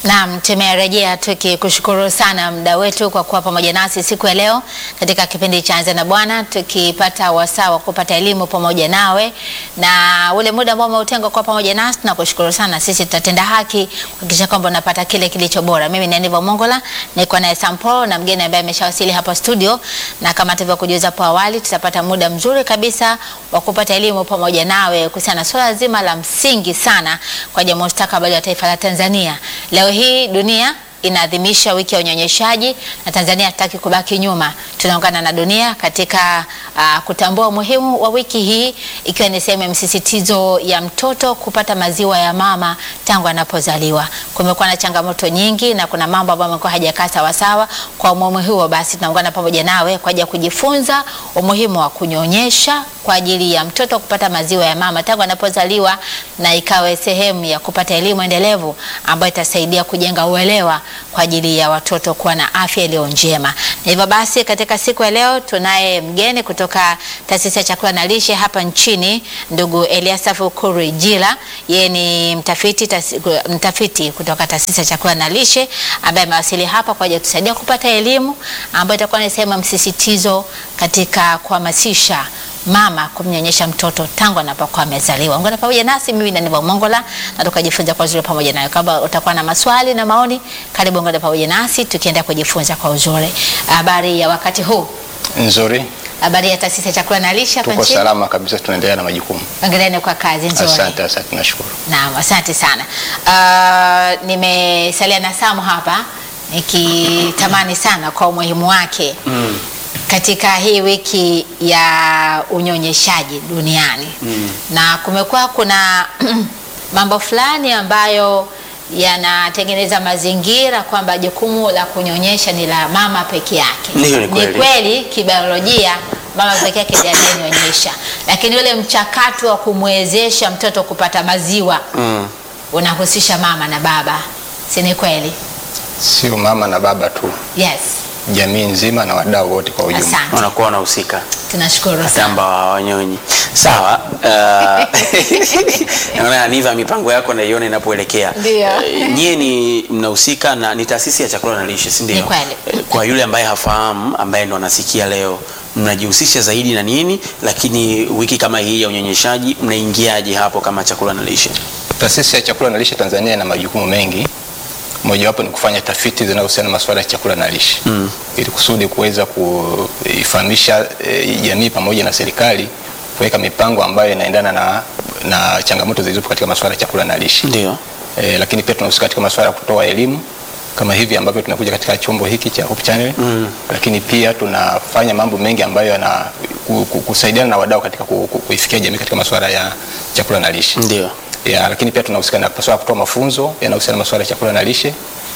Naam, tumerejea tukikushukuru sana mda wetu kwa kuwa pamoja nasi siku ya leo katika kipindi cha Anza na Bwana, tukipata wasaa wa kupata elimu pamoja nawe, na ule muda ambao umeutenga kwa pamoja nasi, tunakushukuru sana. Sisi tutatenda haki kuhakikisha kwamba unapata kile kilicho bora. Mimi ni Aniva Mongola, niko naye Sampo na mgeni ambaye ameshawasili hapa studio, na kama tulivyokujuza hapo awali, tutapata muda mzuri kabisa wa kupata elimu pamoja nawe kuhusiana na swala zima la msingi sana kwa ajili ya mustakabali wa taifa la Tanzania. Leo hii dunia inaadhimisha wiki ya unyonyeshaji na Tanzania hataki kubaki nyuma. Tunaungana na dunia katika uh, kutambua umuhimu wa wiki hii ikiwa ni sehemu ya msisitizo ya mtoto kupata maziwa ya mama tangu anapozaliwa. Kumekuwa na changamoto nyingi na kuna mambo ambayo yamekuwa hajakaa sawasawa. Kwa umuhimu huo, basi tunaungana pamoja nawe kwa ajili ya kujifunza umuhimu wa kunyonyesha kwa ajili ya mtoto kupata maziwa ya mama tangu anapozaliwa na ikawe sehemu ya kupata elimu endelevu ambayo itasaidia kujenga uelewa kwa ajili ya watoto kuwa na afya iliyo njema. Na hivyo basi, katika siku ya leo tunaye mgeni kutoka Taasisi ya Chakula na Lishe hapa nchini, ndugu Eliasafu Kurijila. Yeye ni mtafiti, tasi, mtafiti kutoka Taasisi ya Chakula na Lishe ambaye amewasili hapa kwa ajili ya kutusaidia kupata elimu ambayo itakuwa ni sehemu ya msisitizo katika kuhamasisha mama kumnyonyesha mtoto tangu anapokuwa amezaliwa. Ungana pamoja nasi, mimi ni Aniva Mongola na tukajifunza kwa uzuri pamoja nayo. Kama utakuwa na maswali na maoni, karibu ungana pamoja nasi tukienda kujifunza kwa uzuri. Habari ya wakati huu? Nzuri, Habari ya Taasisi ya Chakula na Lishe hapa tuko nchini? salama kabisa, tunaendelea na majukumu. Ongereni kwa kazi nzuri. Asante, asante, nashukuru. Naam, asante sana. Uh, nimesalia na Samu hapa nikitamani sana kwa umuhimu wake Mm. katika hii wiki ya unyonyeshaji duniani Mm. na kumekuwa kuna mambo fulani ambayo yanatengeneza mazingira kwamba jukumu la kunyonyesha ni la mama peke yake. Ndiyo, ni kweli. kweli kibiolojia mama peke yake ndiye anayenyonyesha, lakini ule mchakato wa kumwezesha mtoto kupata maziwa Mm. unahusisha mama na baba, si ni kweli? Sio mama na baba tu, Yes, jamii nzima na wadau wote kwa ujumla. asante, Wanakuwa wanahusika tunashukuru hata sana. ambao hawanyonyi. Sawa. uh, Naona Aniva, mipango yako naiona inapoelekea. Ndio. Eh, Nyie ni mnahusika na ni taasisi ya chakula na lishe, si ndio? Ni kweli. Eh, Kwa yule ambaye hafahamu, ambaye ndo anasikia leo, mnajihusisha zaidi na nini? Lakini wiki kama hii ya unyonyeshaji mnaingiaje hapo kama chakula na lishe? Taasisi ya Chakula na Lishe Tanzania ina majukumu mengi, mojawapo ni kufanya tafiti zinazohusiana na masuala ya chakula na lishe Mm. ili kusudi kuweza kuifahamisha eh, jamii pamoja na serikali kuweka mipango ambayo inaendana na, na changamoto zilizopo katika masuala ya chakula na lishe. Ndio. E, lakini pia tunahusika katika masuala ya kutoa elimu kama hivi ambavyo tunakuja katika chombo hiki cha Hope Channel Mm. lakini pia tunafanya mambo mengi ambayo yana ku- ku- kusaidiana na wadau katika ku- ku- kuifikia jamii katika masuala ya chakula na lishe Ndio. ya, lakini pia tunahusika na masuala ya kutoa mafunzo yanayohusiana na masuala ya chakula na lishe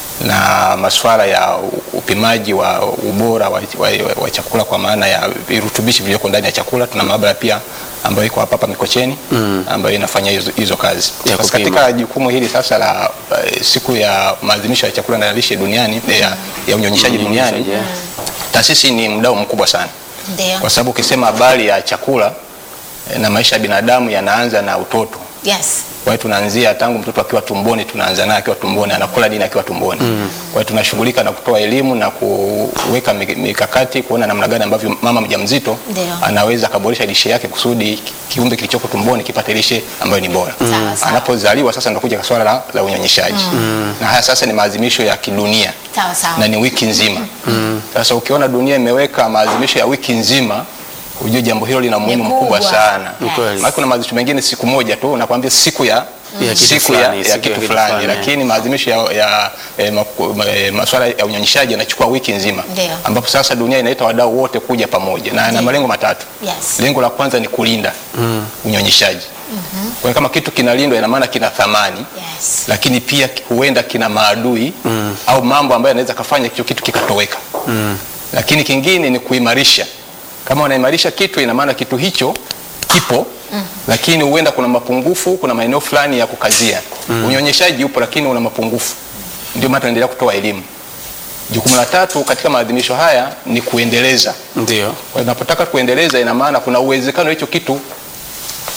na masuala ya u- upimaji wa ubora wa, wa, wa chakula kwa maana ya virutubishi vilivyoko ndani ya chakula. Tuna maabara pia ambayo iko hapa hapa Mikocheni Mm. ambayo inafanya hizo, hizo kazi. Ya Sasa kupima. katika jukumu hili sasa la eh, siku ya maadhimisho ya chakula na lishe duniani eh, ya, ya unyonyeshaji duniani, Unyonyeshaji, yeah. taasisi ni mdau mkubwa sana Ndio. kwa sababu ukisema habari ya chakula eh, na maisha ya binadamu yanaanza na utoto. Yes. Kwa hiyo tunaanzia tangu mtoto akiwa tumboni, tunaanza naye akiwa tumboni, anakula dini akiwa tumboni. Kwa hiyo tunashughulika na kutoa elimu na kuweka mi- mikakati kuona namna gani ambavyo mama mjamzito Ndio. anaweza akaboresha lishe yake kusudi kiumbe kilichoko tumboni kipate lishe ambayo ni bora. Sawa, sawa. Anapozaliwa sasa ndio kuja swala la, la unyonyeshaji. Na haya sasa ni maadhimisho ya kidunia Sawa sawa. na ni wiki nzima. Sasa ukiona dunia imeweka maadhimisho ya wiki nzima, ujue jambo hilo lina umuhimu Ni mkubwa kubwa. sana. Ni kweli. Maana kuna maadhimisho mengine siku moja tu, nakwambia siku ya Ya kitu siku ya, fulani, ya siku ya kitu kitu fulani, fulani, lakini maadhimisho ya, ya eh, maku- ma- eh, masuala ya unyonyeshaji yanachukua wiki nzima, Ndio. ambapo sasa dunia inaita wadau wote kuja pamoja na na malengo matatu. Yes. Lengo la kwanza ni kulinda unyonyeshaji. Kwa hiyo kama kitu kinalindwa, ina maana kina thamani Yes. lakini pia huenda kina maadui mm. au mambo ambayo yanaweza kafanya hicho kitu kikatoweka Mm. lakini kingine ni kuimarisha kama wanaimarisha kitu ina maana kitu hicho kipo mm. lakini huenda kuna mapungufu kuna maeneo fulani ya kukazia mm. unyonyeshaji upo lakini una mapungufu ndio maana tunaendelea kutoa elimu jukumu la tatu katika maadhimisho haya ni kuendeleza Ndio. kwa hiyo unapotaka kuendeleza ina maana kuna uwezekano hicho kitu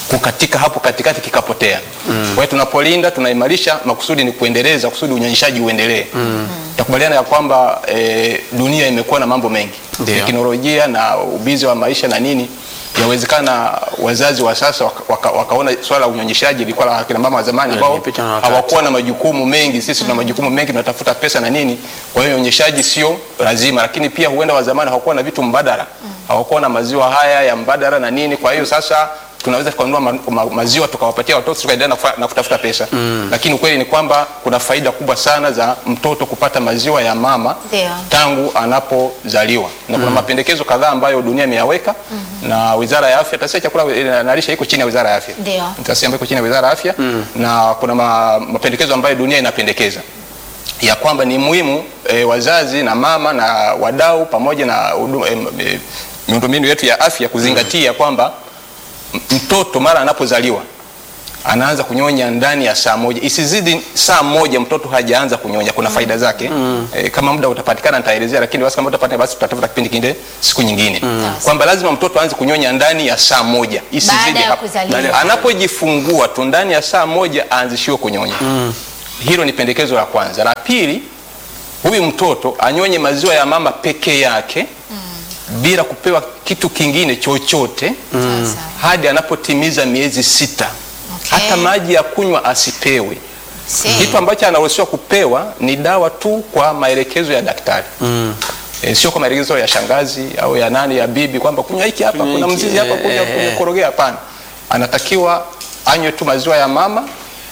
kukatika hapo katikati kikapotea. Kwa hiyo tunapolinda, tunaimarisha, makusudi ni kuendeleza, kusudi unyonyeshaji uendelee. Takubaliana ya kwamba e, dunia imekuwa na mambo mengi, Ndio. teknolojia na ubizi wa maisha na nini, yawezekana wazazi wa sasa waka, waka, wakaona swala la unyonyeshaji ilikuwa la akina mama wa zamani ambao Limepitwa na wakati. hawakuwa na majukumu mengi. Sisi tuna majukumu mengi, tunatafuta pesa na nini. Kwa hiyo unyonyeshaji sio lazima, lakini pia huenda wa zamani hawakuwa na vitu mbadala, hawakuwa na maziwa haya ya mbadala na nini. Kwa hiyo sasa tunaweza tukanunua ma, ma, maziwa tukawapatia watoto tukaendelea na, kufa- na kutafuta pesa lakini ukweli ni kwamba kuna faida kubwa sana za mtoto kupata maziwa ya mama Ndio. tangu anapozaliwa na kuna mapendekezo kadhaa ambayo dunia imeyaweka na Wizara ya Afya, taasisi ya chakula eh, na lishe iko chini ya Wizara ya Afya Ndio. taasisi ambayo iko chini ya Wizara ya Afya na kuna ma, mapendekezo ambayo dunia inapendekeza ya kwamba ni muhimu e, wazazi na mama na wadau pamoja na hudu- em, e, miundombinu yetu ya afya kuzingatia kwamba m- mtoto mara anapozaliwa anaanza kunyonya ndani ya saa moja, isizidi saa moja mtoto hajaanza kunyonya. Kuna faida zake e, kama muda utapatikana nitaelezea, lakini basi kama utapatikana basi tutatafuta kipindi kingine siku nyingine kwamba lazima mtoto aanze kunyonya ndani ya saa moja, isizidi Baada ya hapo. kuzaliwa. Anapojifungua tu ndani ya saa moja aanzishiwe kunyonya. Hilo ni pendekezo la kwanza. La pili, huyu mtoto anyonye maziwa ya mama peke yake bila kupewa kitu kingine chochote Sasa. hadi anapotimiza miezi sita. Okay. Hata maji ya kunywa asipewe. Si. Kitu ambacho anaruhusiwa kupewa ni dawa tu kwa maelekezo ya daktari e, sio kwa maelekezo ya shangazi au ya nani ya bibi kwamba kunywa hiki hapa, Kunywa kuna hiki, mzizi hapa, eh, kunywa eh, kunywa eh. korogea. Hapana, anatakiwa anywe tu maziwa ya mama,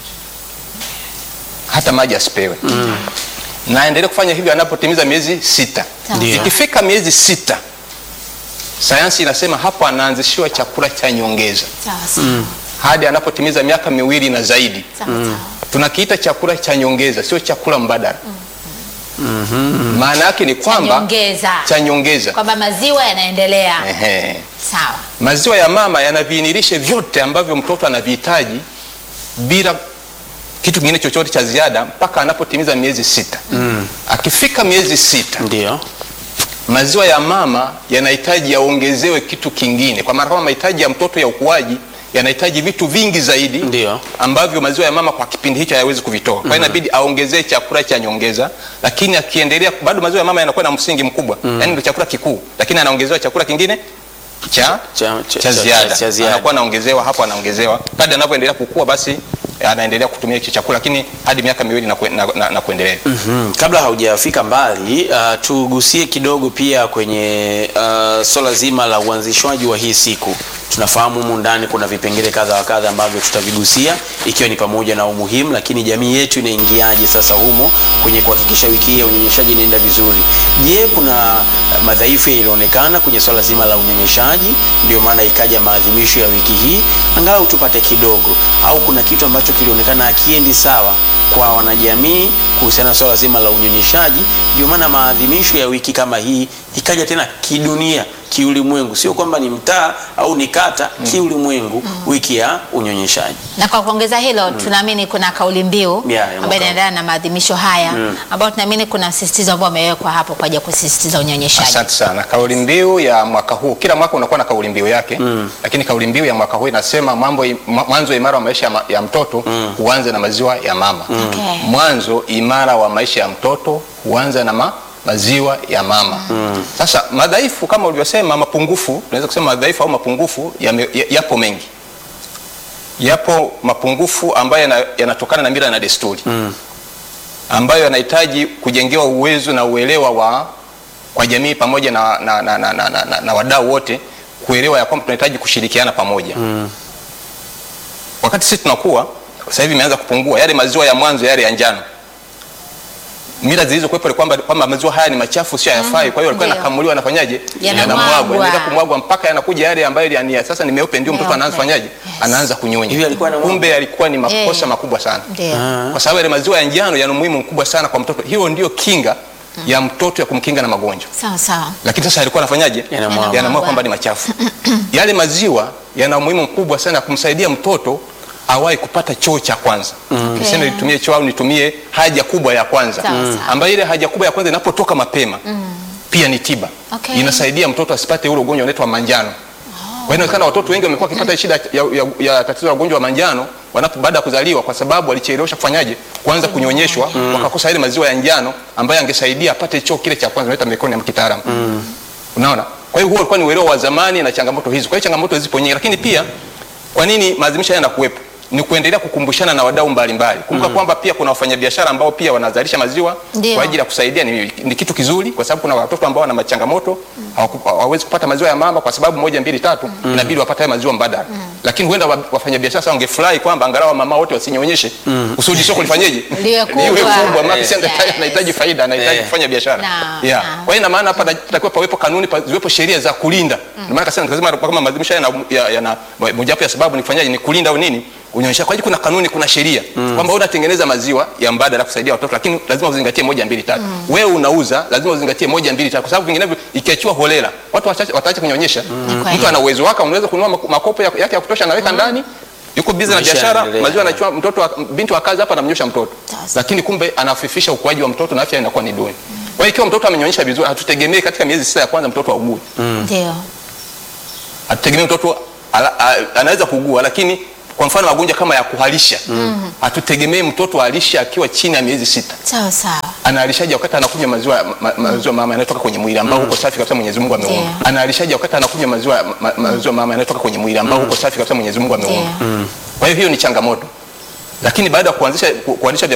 hata maji asipewe na aendelee kufanya hivyo anapotimiza miezi sita. Sawa. Ndio. Ikifika miezi sita, sayansi inasema hapo anaanzishiwa chakula cha nyongeza Sawa sawa. hadi anapotimiza miaka miwili na zaidi. Sawa sawa. Tunakiita chakula cha nyongeza, sio chakula mbadala. Maana yake ni kwamba nyongeza. cha nyongeza. Kwamba maziwa yanaendelea. Ehe. Sawa. Maziwa ya mama yana viinilishe vyote ambavyo mtoto anavihitaji bila kitu kingine chochote cha ziada mpaka anapotimiza miezi sita. Akifika miezi sita, Ndio. maziwa ya mama yanahitaji yaongezewe kitu kingine, kwa maana kama mahitaji ya mtoto ya ukuaji yanahitaji vitu vingi zaidi Ndio. ambavyo maziwa ya mama kwa kipindi hicho hayawezi kuvitoa. Kwa hiyo inabidi aongezee chakula cha nyongeza, lakini akiendelea bado maziwa ya mama yanakuwa na msingi mkubwa, yaani ndio chakula kikuu, lakini anaongezewa chakula kingine cha, Cha- cha- cha, cha- ziada. cha ziada. anakuwa anaongezewa hapo, anaongezewa kadri anavyoendelea kukua, basi anaendelea kutumia hicho chakula, lakini hadi miaka miwili na, kue- na, na, na kuendelea. Mhm. Kabla haujafika mbali uh, tugusie kidogo pia kwenye uh, swala zima la uanzishwaji wa hii siku. Tunafahamu humu ndani kuna vipengele kadha wa kadha ambavyo tutavigusia ikiwa ni pamoja na umuhimu, lakini jamii yetu inaingiaje sasa humo kwenye kuhakikisha wiki hii ya unyonyeshaji inaenda vizuri. Je, kuna uh, madhaifu yalionekana kwenye swala zima la unyonyeshaji, ndio maana ikaja maadhimisho ya wiki hii, angalau tupate kidogo, au kuna kitu ambacho kilionekana akiendi sawa kwa wanajamii kuhusiana na swala zima la unyonyeshaji. Ndio maana maadhimisho ya wiki kama hii ikaja tena kidunia, kiulimwengu, sio kwamba ni mtaa au ni kata, kiulimwengu, wiki ya unyonyeshaji. Na kwa kuongeza hilo tunaamini kuna kauli mbiu Yeah, ya mwaka ambayo inaendana na maadhimisho haya ambayo tunaamini kuna msisitizo ambao umewekwa hapo kwa ajili ya kusisitiza unyonyeshaji. Asante sana. Kauli mbiu ya mwaka huu, kila mwaka unakuwa na kauli mbiu yake lakini kauli mbiu ya mwaka huu inasema mambo im- mwa- mwanzo imara wa maisha ya, ma, ya mtoto huanza na maziwa ya mama. Okay. Mwanzo imara wa maisha ya mtoto huanza na ma, maziwa ya mama. Sasa madhaifu kama ulivyosema, mapungufu, tunaweza kusema madhaifu au mapungufu yame- ya- yapo mengi. Yapo mapungufu ambayo yana- yanatokana na mila na desturi ambayo yanahitaji kujengewa uwezo na uelewa wa kwa jamii pamoja na, na, na, na, na, na, na, na wadau wote kuelewa ya kwamba tunahitaji kushirikiana pamoja wakati sisi tunakuwa sasa hivi imeanza kupungua yale maziwa ya mwanzo yale ya njano mila zilizokuwepo ni kwamba kwamba maziwa haya ni machafu sio hayafai kwa hiyo yalikuwa Ndio. yanakamuliwa yanafanyaje Yanamwagwa. yanamwagwa yanaenda kumwagwa mpaka yanakuja yale ambayo yani ya sasa ni meupe ndio mtoto Meupe. anaanza fanyaje Yes. anaanza kunyonya Hivi yalikuwa yanamwagwa? kumbe yalikuwa ni makosa Eh. makubwa sana Ndio. kwa sababu yale maziwa ya njano yana umuhimu mkubwa sana kwa mtoto. Hiyo ndio kinga ya mtoto ya kumkinga na magonjwa, Sawa sawa. lakini sasa alikuwa anafanyaje? Yanamwagwa. Yanamwagwa kwamba ni machafu. Yale maziwa yana umuhimu mkubwa sana ya kumsaidia mtoto awahi kupata choo cha kwanza niseme nitumie choo au nitumie haja kubwa ya kwanza Sawa, sawa. ambayo ile haja kubwa ya kwanza inapotoka mapema pia ni tiba Okay. inasaidia mtoto asipate ule ugonjwa unaitwa manjano kwa hiyo inawezekana watoto wengi wamekuwa wakipata shida ya, ya, ya tatizo la ugonjwa wa manjano wanapo baada ya kuzaliwa kwa sababu walichelewesha kufanyaje kuanza kunyonyeshwa wakakosa ile maziwa ya njano ambayo angesaidia apate choo kile cha kwanza naita mekoni ya kitaalamu unaona kwa hiyo huo ulikuwa ni uelewa wa zamani na changamoto hizi kwa hiyo changamoto zipo nyingi lakini pia kwa nini maadhimisho haya yanakuwepo ni kuendelea kukumbushana na wadau mbalimbali kumbuka kwamba pia kuna wafanyabiashara ambao pia wanazalisha maziwa Ndio. kwa ajili ya kusaidia ni, ni kitu kizuri kwa sababu kuna watoto ambao wana machangamoto hawaku- hawawezi kupata maziwa ya mama kwa sababu moja mbili tatu inabidi wapate haya maziwa mbadala lakini huenda wa- wafanyabiashara sasa wangefurahi kwamba angalau mama wote wasinyonyeshe kusudi soko lifanyeje Liwe kubwa. liwe kubwa maana Yes. si anahitaji- anahitaji faida anahitaji Eh. kufanya biashara Na- yeah. na. kwa hiyo ina maana hapa natakiwa pawepo kanuni pa, ziwepo sheria za kulinda ndio maana kasema nikasema kama maadhimisho haya yana- ya- yana mojawapo ya sababu ni kufanyaje ni kulinda au nini unyonyesha kwa hiyo kuna kanuni kuna sheria kwamba wewe unatengeneza maziwa ya mbadala kusaidia watoto lakini lazima uzingatie moja mbili tatu wewe unauza lazima uzingatie moja mbili tatu kwa sababu vinginevyo ikiachiwa holela watu wachache- wataacha kunyonyesha kweli. mtu ana uwezo wake unaweza kununua mak- makopo ya- yake ya kutosha anaweka ndani yuko bizi na Maisha biashara yanaendelea. maziwa anachua mtoto wa, binti wa kazi hapa anamnyosha mtoto Sasa. lakini kumbe anafifisha ukuaji wa mtoto na afya inakuwa ni duni kwa hiyo ikiwa mtoto amenyonyesha vizuri hatutegemei katika miezi sita ya kwanza mtoto augue Ndio. hatutegemei mtoto ala, a, anaweza kuugua lakini kwa mfano magonjwa kama ya kuharisha hatutegemei mtoto alishe akiwa chini ya miezi sita Sawa sawa. anaalishaje wakati anakunywa maziwa ma, maziwa mama yanayotoka kwenye mwili ambao huko safi kabisa Mwenyezi Mungu ameumba Ndio. anaalishaje wakati anakunywa maziwa ma, maziwa mama yanayotoka kwenye mwili ambao huko safi kabisa Mwenyezi Mungu ameumba Ndio. kwa hiyo hiyo ni changamoto lakini baada ya kuanzisha ku- kuanzisha